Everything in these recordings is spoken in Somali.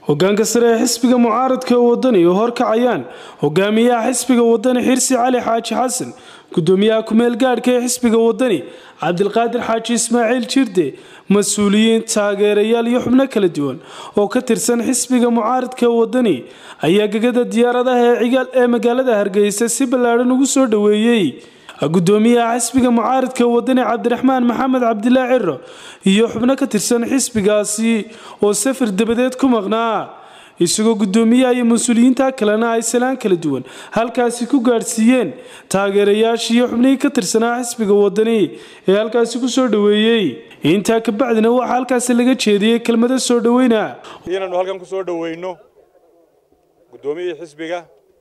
hogaanka sare ee xisbiga mucaaradka ee wadani oo horkacayaan hogaamiyaha xisbiga wadani xirsi cali xaaji xasan gudoomiyaha kumeel gaadhka ee xisbiga wadani cabdilqaadir xaaji ismaaciil jirde mas-uuliyiin taageerayaal iyo xubno kala duwan oo ka tirsan xisbiga mucaaradka ee wadani ayaa gegada diyaaradaha ee cigaal ee magaalada hargeysa si ballaadhan ugu soo dhoweeyey gudoomiyaha xisbiga mucaaradka wadani cabdiraxmaan maxamed cabdilaa ciro iyo xubno ka tirsan xisbigaasi oo safar dabadeed ku maqnaa isagoo gudoomiyaha iyo mas-uuliyiinta kalena ay salaan kala duwan halkaasi ku gaadhsiiyeen taageerayaashii iyo xubnihii ka tirsanaa xisbiga wadani ee halkaasi ku soo dhoweeyey intaa kabacdina waxaa halkaasi laga jeediyey kelmado soo dhoweyna inaanu halkan ku soo dhoweyno guddoomiyihii xisbiga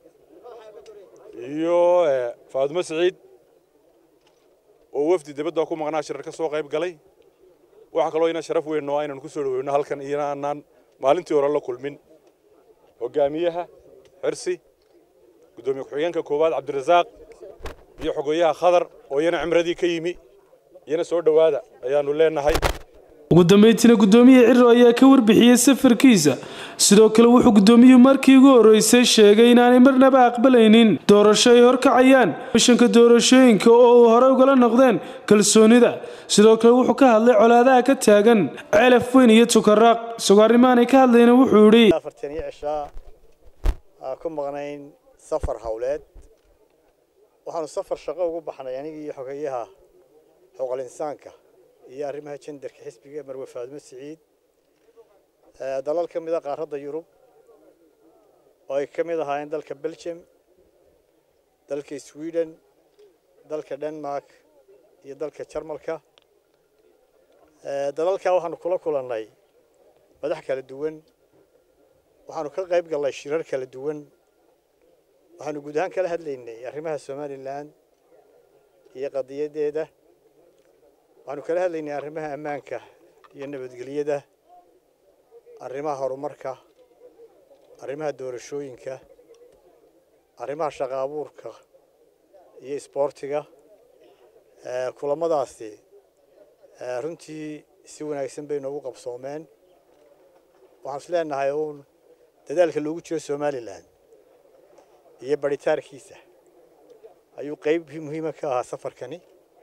iyo faadumo siciid oo wafdi dibadda ku maqnaa shirar ka soo qayb galay waxaa kaloo ina sharaf weyn noo inaan ku soo dhoweyno halkan iyana aanaan maalintii hore la kulmin hogaamiyaha xirsi guddoomiye ku-xigeenka koowaad cabdirasaaq iyo xogeeyaha khadar oo iyana cimradii ka yimi iyana soo dhowaada ayaanu leenahay ugu dambeyntiina gudoomiye ciro ayaa ka warbixiyey safarkiisa sidoo kale wuxuu gudoomiyuhu markii ugu horreysay sheegay inaanay marnaba aqbalaynin doorasho ay horkacayaan mishanka doorashooyinka oo uu horey ugala noqdeen kalsoonida sidoo kale wuxuu ka hadlay colaadaha ka taagan celaf weyn iyo tukaraaq isagoo arrimaanay ka hadlayna wuxuu idhi afartan iyo cishaa ku maqnayn safar howleed waxaanu safar shaqo ugu baxnay anigii iyo xogeeyaha xuquuqul insaanka iyo arrimaha jendarka xisbiga marwe faadumo siciid dalal ka mida qaaradda yurub oo ay ka mid ahaayeen dalka belgium dalka sweden dalka denmark iyo dalka jarmalka dalalkaa waxaanu kula kulannay madax kala duwan waxaanu ka qayb gallay shirar kala duwan waxaanu guud ahaan kala hadlaynay arrimaha somalilan iyo qadiyaddeeda waxaanu kala hadlaynay arrimaha ammaanka iyo nabadgelyada arrimaha horumarka arrimaha doorashooyinka arrimaha shaqa abuurka iyo isboortiga kulamadaasi runtii si wanaagsan bay noogu qabsoomeen waxaan is leenahay uun dadaalka loogu jiro somalilan iyo baritaarkiisa ayuu qayb muhiima ka ahaa safarkani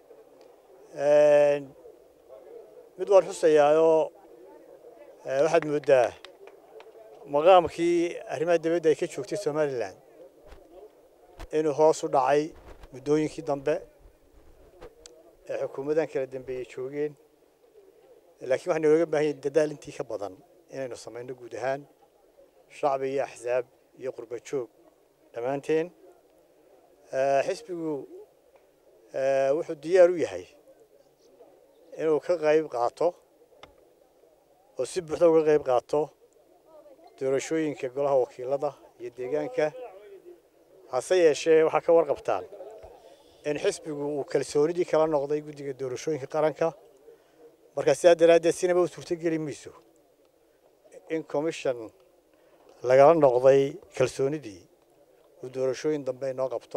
mid waan xusayaayoo waxaad mooddaa maqaamkii arrimaha dibadda ay ka joogtay somalilan inuu hoos u dhacay muddooyinkii dambe ee xukuumadan kala dambeeyey joogeen laakiin waxaa nooga baahan yahay dadaal intii ka badan inaynu samayno guud ahaan shacbi iyo axsaab iyo qurba joog dhammaanteen xisbigu wuxuu diyaar u yahay inuu ka qayb qaato oo si buuxda uga qayb qaato doorashooyinka golaha wakiilada iyo deegaanka hase yeeshee waxaa ka warqabtaan in xisbigu uu kalsoonidii kala noqday guddiga doorashooyinka qaranka marka sidaa daraaddeed sinaba u suurtogeli mayso in commission lagala noqday kalsoonidii uu doorashooyin dambe inoo qabto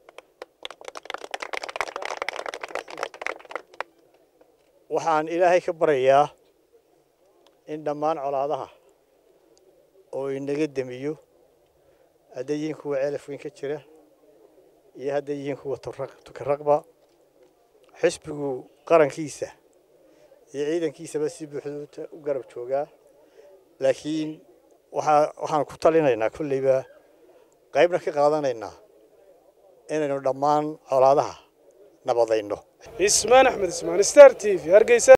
waxaan ilaahay ka baryayaa in dhammaan colaadaha oo inaga demiyo hadday yihiin kuwa ceelaf weyn ka jira iyo hadday yihiin kuwa tukaraqba xisbigu qarankiisa iyo ciidankiisaba si buuxda u garab joogaa laakiin waxaa waxaan ku talinaynaa kolleyba qaybna ka qaadanaynaa inaynu dhammaan colaadaha nabadayno ismaan axmed ismaan star t v hargeysa